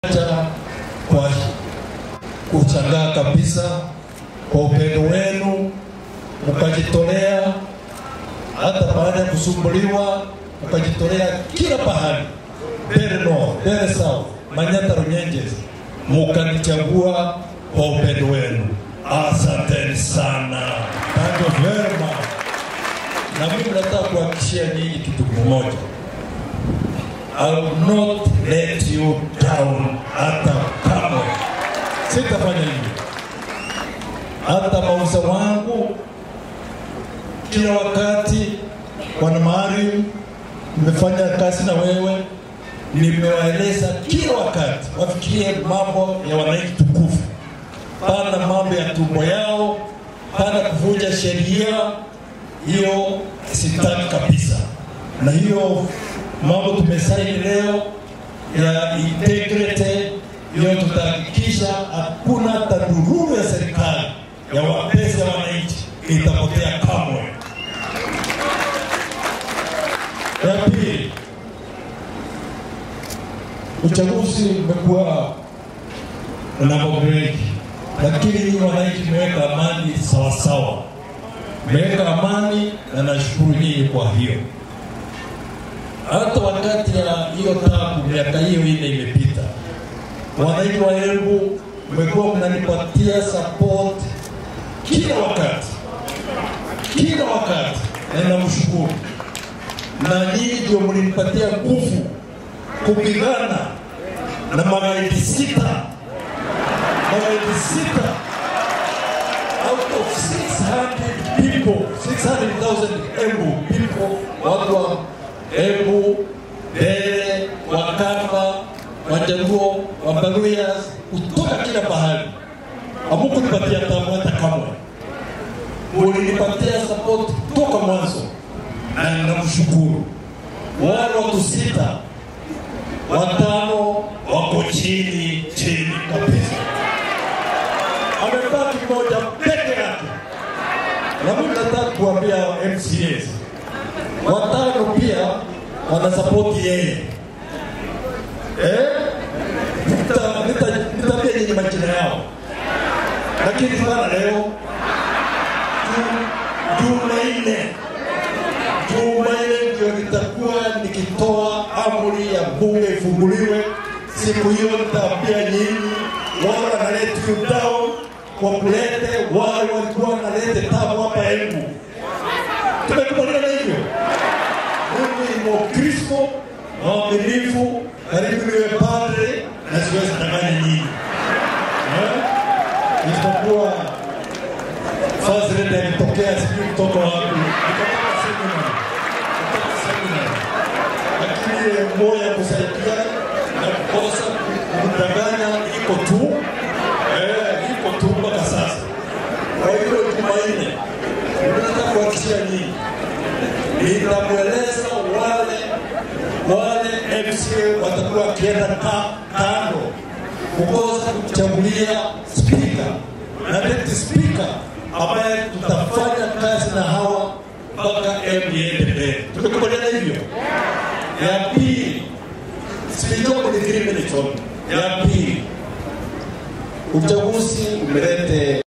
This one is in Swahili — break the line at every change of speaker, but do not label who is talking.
Acha kwa kushangaa kabisa kwa upendo wenu, mkajitolea hata baada ya kusumbuliwa, mkajitolea kila pahali, Mbeere North, Mbeere South, Manyata, Runyenjes, mukanichagua kwa upendo wenu. Asanteni sana, thank you very much. Na mimi nataka kuhakikishia nyinyi kitu kimoja, I will not let you down hata kamwe. Sitafanya hivyo. Hata mauza wangu kila wakati, Bwana Maalim, nimefanya kazi na wewe, nimewaeleza kila wakati wafikirie mambo ya wananchi tukufu, pana mambo ya tumbo yao, pana kuvunja sheria. Hiyo sitaki kabisa, na hiyo mambo tumesaini leo ya integrity, hiyo tutahakikisha hakuna hata dhuluma ya serikali ya wapesa ya wananchi itapotea kamwe. Ya pili, uchaguzi umekuwa na mambo mengi, lakini nyinyi wananchi mmeweka amani sawasawa, mmeweka amani na nashukuru nyinyi kwa hiyo hata wakati ya hiyo tabu miaka hiyo ine imepita, wananchi wa Embu mmekuwa mnanipatia support kila wakati, kila wakati, na namshukuru. Na nyinyi ndio mlinipatia nguvu kupigana na magaidi sita, magaidi sita out of 600 people, 600,000 Embu people, watu wa Embu, Mbeere, Wakamba, Wajaluo, Wabaluya kutoka kila pahali. Hamukunipatia tabu hata kamwe, mulinipatia support toka mwanzo, na namshukuru. Wale watu sita, watano wako chini chini kabisa, amebaki mmoja peke yake, na mimi nataka kuambia MCAs watano pia wanasapoti yeye eh? Nita- nita- Nitaambia nyinyi majina yao, lakini sana leo Ju- Jumanne, Jumanne ndio nitakuwa nikitoa amri ya bunge ifunguliwe. Siku hiyo nitaambia nyinyi wale wanaleta you down wakulete wale walikuwa wanalete tabu hapa Embu. Tumekubaliana hivyo mimi ni Mkristo mwaminifu, karibu niwe padre na siwezi danganya nyinyi Eh? isipokuwa fazilete alitokea sijui kutoka wapi, nikatoka semina, nikatoka semina, lakini ile moyo ya kusaidia na kukosa kudanganya iko tu eh, iko tu mpaka sasa. Kwa hiyo Jumanne nataka kuhakikishia nyinyi nitamweleza wale wale MCA watakuwa wakienda ka, kando kukosa kuchagulia spika na deputy spika ambaye tutafanya kazi na hawa mpaka M iende mbele. Tumekubaliana hivyo? Ya pili, sijua ni three minutes only. Ya pili, uchaguzi umelete